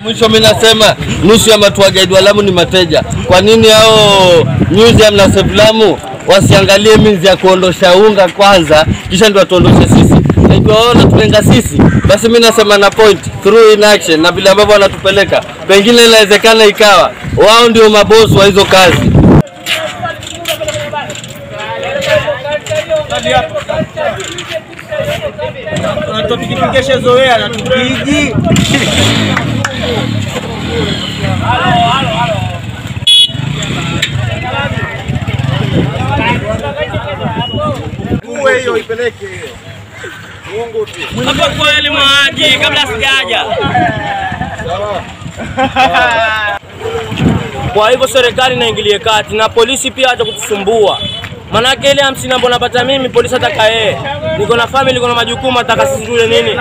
Mwisho mimi nasema nusu ya matua guide wa Lamu ni mateja. Kwa nini hao museum na Save Lamu wasiangalie means ya kuondosha unga kwanza, kisha ndio watuondoshe sisi? Na ikiwa wao wanatulenga sisi, basi mimi nasema na point through in action, na vile ambavyo wanatupeleka, pengine inawezekana ikawa wao ndio mabosi wa hizo kazi. Tupikipigeshe zoea na tupigi uwe hiyo ipeleke hiyo Mungu tu. Hapo kweli mwaji kabla sijaja. Kwa hivyo serikali inaingilie kati na polisi pia hata kutusumbua. Manake ile hamsini ambayo napata mimi polisi ataka yeye. Niko na family, niko na majukumu, ataka sisi tule nini?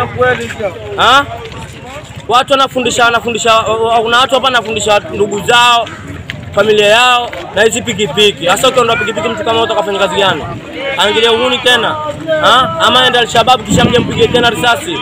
Ha? Watu wanafundisha wanafundisha kuna watu hapa wanafundisha ndugu zao familia yao na hizi pikipiki. Hasa ukiondoa pikipiki, mtu kama huyo atakafanya kazi gani? Aangalie uhuni tena ha? Ama enda Alshabab kisha mje mpige tena risasi.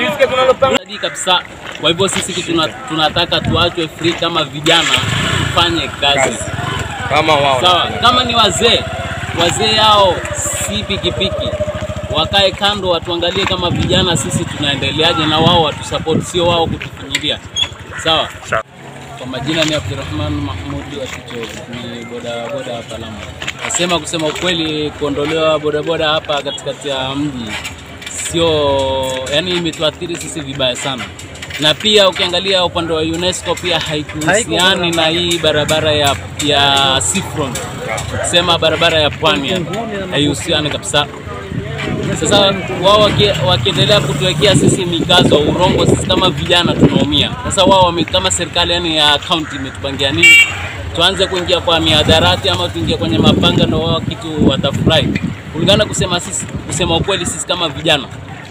Hadi kabisa. Kwa hivyo sisi tuna, tunataka tuachwe free kama vijana tufanye kazi Kama wao. sawa. Kama ni wazee, wazee hao si pikipiki, wakae kando, watuangalie kama vijana sisi tunaendeleaje, na wao watusupport, sio wao kutufinyilia. Sawa. Kwa majina ni Abdurrahman Mahmudi wa Shicho, ni boda boda hapa Lamu. Nasema kusema ukweli, kuondolewa bodaboda hapa katikati ya mji sio, yani imetuathiri sisi vibaya sana, na pia ukiangalia upande wa UNESCO pia haikuhusiani na hii barabara ya, ya Seafront, sema barabara ya pwani, yani haihusiani kabisa. Sasa wao waki- wakiendelea kutuwekea sisi mikazo urongo, sisi kama vijana tunaumia. Sasa wao wame- kama serikali yani ya kaunti imetupangia nini, tuanze kuingia kwa mihadarati ama tuingie kwenye mapanga, ndo wao kitu watafurahi. Kulingana kusema sisi, kusema ukweli, sisi kama vijana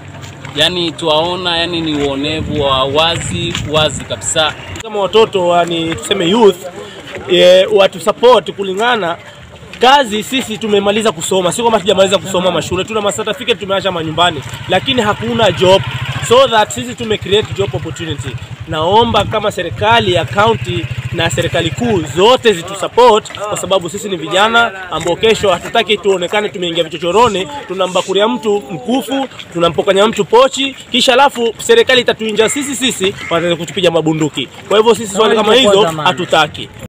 yani tuwaona yani ni uonevu wa wazi wazi kabisa. kama watoto wa ni tuseme youth e, watu support kulingana kazi sisi tumemaliza kusoma, sio kama tujamaliza kusoma mashule, tuna ma certificate tumeacha manyumbani, lakini hakuna job, so that sisi tume create job opportunity. Naomba kama serikali ya county na serikali kuu zote zitusupport, kwa sababu sisi ni vijana ambao kesho hatutaki tuonekane tumeingia vichochoroni, tunambakuria mtu mkufu, tunampokanya mtu pochi, kisha alafu serikali itatuinja sisi sisi, wataanza kutupiga mabunduki. Kwa hivyo sisi swali kama hizo hatutaki.